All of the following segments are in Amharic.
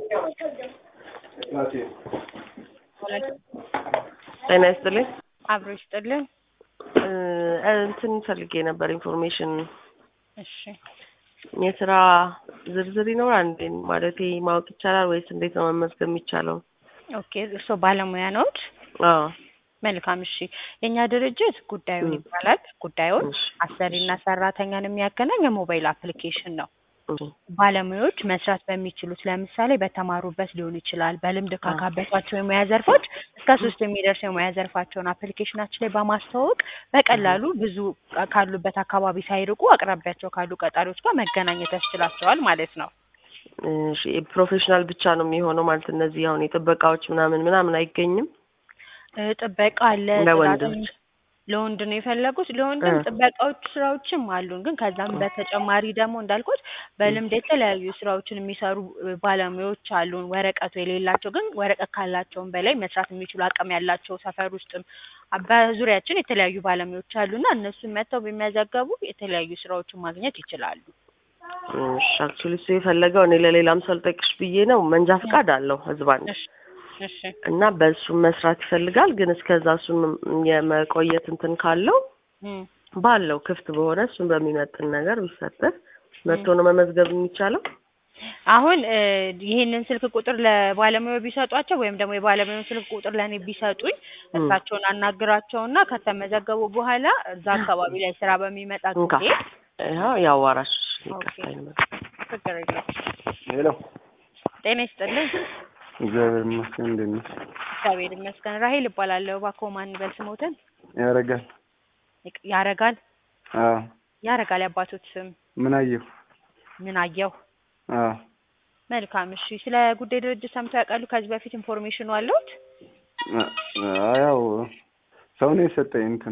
ጤና ይስጥልኝ። አብሮ ይስጥልን። እ እንትን ፈልጌ ነበር ኢንፎርሜሽን እሺ የስራ ዝርዝር ይኖራል እንዴ? ማለቴ ማወቅ ይቻላል ወይስ እንዴት ነው መመዝገብ የሚቻለው? ኦኬ እርስዎ ባለሙያ ነዎት? አዎ መልካም እሺ። የእኛ ድርጅት ጉዳዩን ይባላል። ጉዳዩን እሺ፣ አሰሪና ሰራተኛን የሚያገናኝ የሞባይል አፕሊኬሽን ነው። እሺ፣ ባለሙያዎች መስራት በሚችሉት ለምሳሌ በተማሩበት ሊሆን ይችላል፣ በልምድ ካካበቷቸው የሙያ ዘርፎች እስከ ሶስት የሚደርስ የሙያ ዘርፋቸውን አፕሊኬሽናችን ላይ በማስተዋወቅ በቀላሉ ብዙ ካሉበት አካባቢ ሳይርቁ አቅራቢያቸው ካሉ ቀጣሪዎች ጋር መገናኘት ያስችላቸዋል ማለት ነው። እሺ። ፕሮፌሽናል ብቻ ነው የሚሆነው ማለት እነዚህ አሁን የጥበቃዎች ምናምን ምናምን አይገኝም? እ ጥበቃ አለ፣ ለወንዶች? ጽዳትም ለወንድ ነው የፈለጉት። ለወንድም እ ጥበቃዎች ስራዎችም አሉን። ግን ከዛም በተጨማሪ ደግሞ እንዳልኩት በልምድ የተለያዩ ስራዎችን የሚሰሩ እ ባለሙያዎች አሉን። ወረቀቱ የሌላቸው ግን ወረቀት ካላቸውም በላይ መስራት የሚችሉ አቅም ያላቸው ሰፈር ውስጥም አ- በዙሪያችን የተለያዩ ባለሙያዎች አሉና እነሱን መጥተው ቢመዘገቡ የተለያዩ ስራዎችን ማግኘት ይችላሉ። እሺ። አክቹዋሊ እሱ የፈለገው እኔ ለሌላም ሰው ልጠይቅሽ ብዬ ነው። መንጃ ፈቃድ አለው ህዝብ አንድ እሺ እሺ እና በእሱም መስራት ይፈልጋል። ግን እስከዛ እሱን የመቆየት እንትን ካለው እም ባለው ክፍት በሆነ እሱን በሚመጥን ነገር ቢፈጠር መጥቶ ነው መመዝገብ የሚቻለው። አሁን እ ይህንን ስልክ ቁጥር ለባለሙያው ቢሰጧቸው ወይም ደግሞ የባለሙያውን ስልክ ቁጥር ለእኔ ቢሰጡኝ እም እሳቸውን አናግራቸውና ከተመዘገቡ በኋላ እዛ አካባቢ ላይ ስራ በሚመጣ እንካ ጊዜ ይኸው ያዋራሽ ኦኬ ይቀርታኝ ችግር የለውም። ሄሎ፣ ጤና ይስጥልኝ። እግዚአብሔር ይመስገን። እንዴት ነሽ? እግዚአብሔር ይመስገን። ራሄል እባላለሁ። እባክዎ ማን በል ስሞትን? ያረጋል? ይቅ- ያረጋል አዎ። ያረጋል ያባቶት ስም ምን አየሁ? ምን አየሁ። አዎ። መልካም እሺ። ስለ ጉዳይ ድርጅት ሰምተው ያውቃሉ? ከዚህ በፊት ኢንፎርሜሽኑ አለዎት? አ- አ- ያው ሰው ነው የሰጠኝ እንትን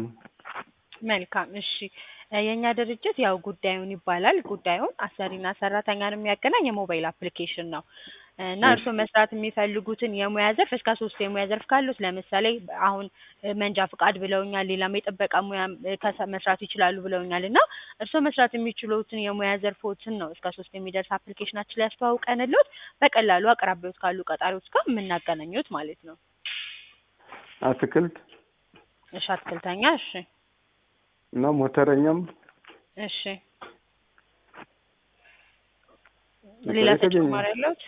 መልካም እሺ። እ የእኛ ድርጅት ያው ጉዳዩን ይባላል። ጉዳዩን አሰሪና ሰራተኛን የሚያገናኝ የሞባይል አፕሊኬሽን ነው እና እሺ። እርስዎ መስራት የሚፈልጉትን የሙያ ዘርፍ እስከ ሶስት የሙያ ዘርፍ ካሉት ለምሳሌ አሁን እ መንጃ ፍቃድ ብለውኛል። ሌላም የጥበቃ ሙያ እ ከሰ- መስራት ይችላሉ ብለውኛል እና እርስዎ መስራት የሚችሉትን የሙያ ዘርፎችን ነው እስከ ሶስት የሚደርስ አፕሊኬሽናችን ላይ ያስተዋውቀንልዎት በቀላሉ አቅራቢዎት ካሉ ቀጣሪዎች ጋር የምናገናኙት ማለት ነው። አትክልት እሺ አትክልተኛ። እሺ እና ሞተረኛም እሺ ሌላ የተገኘ ተጨማሪ ያለዎት?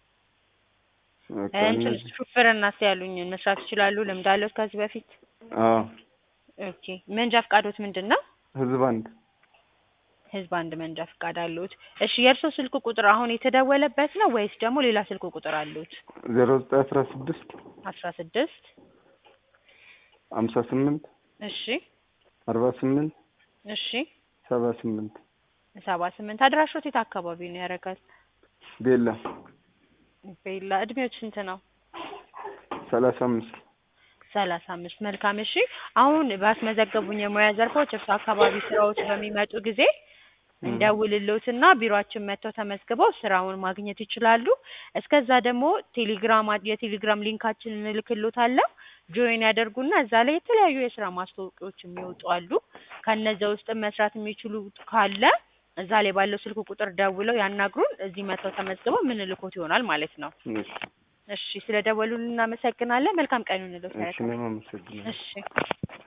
በቃ እንትን እነዚህ። ሹፍርና እስኪ ያሉኝን መስራት ይችላሉ? ልምድ አለዎት ከዚህ በፊት? አዎ። ኦኬ መንጃ ፍቃዶት ምንድን ነው? ህዝብ አንድ ህዝብ አንድ መንጃ ፍቃድ አለዎት። እሺ የእርስዎ ስልክ ቁጥር አሁን የተደወለበት ነው ወይስ ደግሞ ሌላ ስልክ ቁጥር አለዎት? ዜሮ ዘጠኝ አስራ ስድስት አስራ ስድስት ሀምሳ ስምንት እሺ አርባ ስምንት እሺ ሰባ ስምንት ሰባ ስምንት አድራሾት የት አካባቢ ነው ያደርጋል? ቤላ ቤላ እድሜዎች ስንት ነው? ሰላሳ አምስት ሰላሳ አምስት መልካም እሺ አሁን ባስመዘገቡኝ የሙያ ዘርፎች እርሱ አካባቢ ስራዎች በሚመጡ ጊዜ እንደውልልዎትና ቢሮአችን መጥተው ተመዝግበው ስራውን ማግኘት ይችላሉ። እስከዛ ደግሞ ቴሌግራም አ- የቴሌግራም ሊንካችንን እንልክልዎታለን። ጆይን ያደርጉና እዛ ላይ የተለያዩ የስራ ማስታወቂያዎች የሚወጡ አሉ። ከነዚያ ውስጥም መስራት የሚችሉት ካለ እዛ ላይ ባለው ስልክ ቁጥር ደውለው ያናግሩን። እዚህ መጥተው ተመዝግበው ምንልኮት ይሆናል ማለት ነው። እሺ። እሺ ስለ ደወሉልን እናመሰግናለን። መልካም ቀን ይሁንልዎት። እሺ፣ እኔም አመሰግናለሁ። እሺ